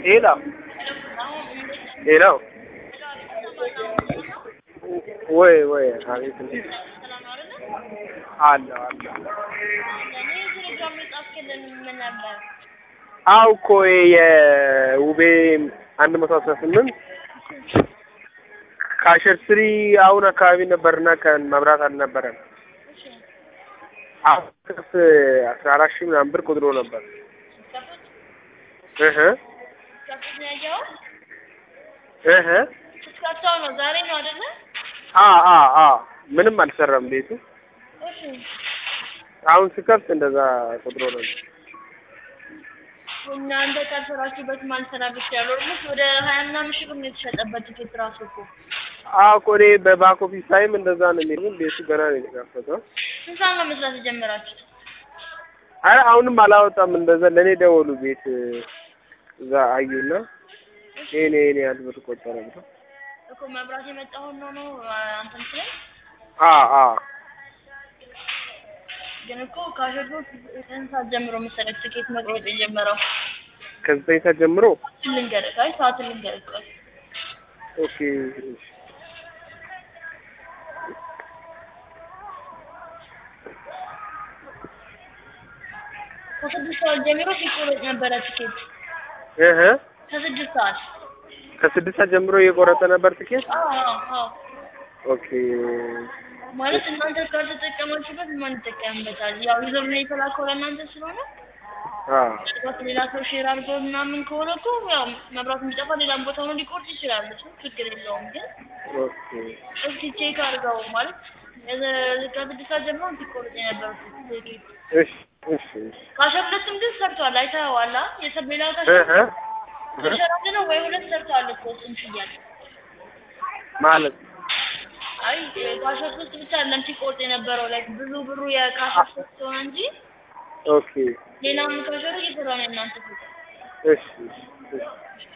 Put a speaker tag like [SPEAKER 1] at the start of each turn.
[SPEAKER 1] ሄሎ ሄሎ ወይ ወይ አቤት እንዴት አለሁ አለሁ አዎ እኮ የውቤ አንድ መቶ አስራ ስምንት ካሸር ስሪ አሁን አካባቢ ነበርና ከመብራት አልነበረም። አሁን ከፍ አስራ አራት ሺህ ምናምን ብር ቆጥሮ ነበር። እህ እህ
[SPEAKER 2] ስትከፍተው ነው ዛሬ ነው አይደለ?
[SPEAKER 1] አ አ አ ምንም አልሰራም ቤቱ።
[SPEAKER 2] እሺ
[SPEAKER 1] አሁን ስከፍት እንደዛ ቆጥሮ ነበር።
[SPEAKER 2] እናንተ ካልሰራችሁበት ማልሰራበት ያለው ኦልሞስት ወደ ሀያ ምናምን ሺህ ብር ነው የተሸጠበት ቲኬት ራሱ እኮ።
[SPEAKER 1] አዎ እኮ እኔ በባክ ኦፊስ ታይም እንደዛ ነው የሚለው ቤቱ ገና ነው የተከፈተው።
[SPEAKER 2] ስንት ሰዓት ነው መስራት የጀመራችሁት?
[SPEAKER 1] አረ አሁንም አላወጣም። እንደዛ ለእኔ ደወሉ ቤት እዛ አዩና ይሄን ይሄን ያህል ብር ቆጠረ ብለው
[SPEAKER 2] እኮ መብራት የመጣውን ነው ነው አንተ ምስለኝ
[SPEAKER 1] አ አ
[SPEAKER 2] ግን እኮ ካሸጎ ስንት ሰዓት ጀምሮ መሰለህ ትኬት መቁረጥ የጀመረው?
[SPEAKER 1] ከዘጠኝ ሰዓት ጀምሮ
[SPEAKER 2] ልንገርህ፣ አይ ሰዓቱን ልንገርህ ቆይ
[SPEAKER 1] ኦኬ
[SPEAKER 2] ከስድስት ሰዓት ጀምሮ ሲቆረጥ ነበረ ትኬት
[SPEAKER 1] እህ
[SPEAKER 2] ከስድስት ሰዓት
[SPEAKER 1] ከስድስት ሰዓት ጀምሮ እየቆረጠ ነበር ትኬት።
[SPEAKER 2] አዎ አዎ አዎ
[SPEAKER 1] ኦኬ
[SPEAKER 2] ማለት እናንተ ካልተጠቀማችሁበት ማን ይጠቀምበታል? ያው ዩዘር ነው የተላከው ለእናንተ ስለሆነ
[SPEAKER 1] አ
[SPEAKER 2] ምናልባት ሌላ ሰው ሼር አድርገው ምናምን ከሆነ እኮ ያው መብራት የሚጠፋ ሌላም ቦታ ሆኖ ሊቆርጥ ይችላል። እሱ ችግር የለውም። ግን
[SPEAKER 1] ኦኬ
[SPEAKER 2] እስኪ ቼክ አድርገው ማለት ከስድስት ሰዓት ጀምሮ ሲቆርጥ የነበረው ትኬት
[SPEAKER 1] እሺ እሺ እሺ
[SPEAKER 2] ካሸር ሁለቱም ግን ሰርቷል። አይተኸዋል? አ? የሰብ ሌላ
[SPEAKER 1] እህ
[SPEAKER 2] ካሸር
[SPEAKER 1] እህ
[SPEAKER 2] ካሸር አንድ ነው ወይ ሁለት ሰርቷል እኮ እሱም ሽያጭ
[SPEAKER 1] ማለት
[SPEAKER 2] አይ ካሸር ሶስት ብቻ አይደለም ሲቆርጥ የነበረው ላይ ብዙ ብሩ የካሸር ሶስት ሆነ እንጂ
[SPEAKER 1] ኦኬ
[SPEAKER 2] ሌላም ካሸር እየሰራ ነው እናንተ ፊት
[SPEAKER 1] እሺ እሺ እሺ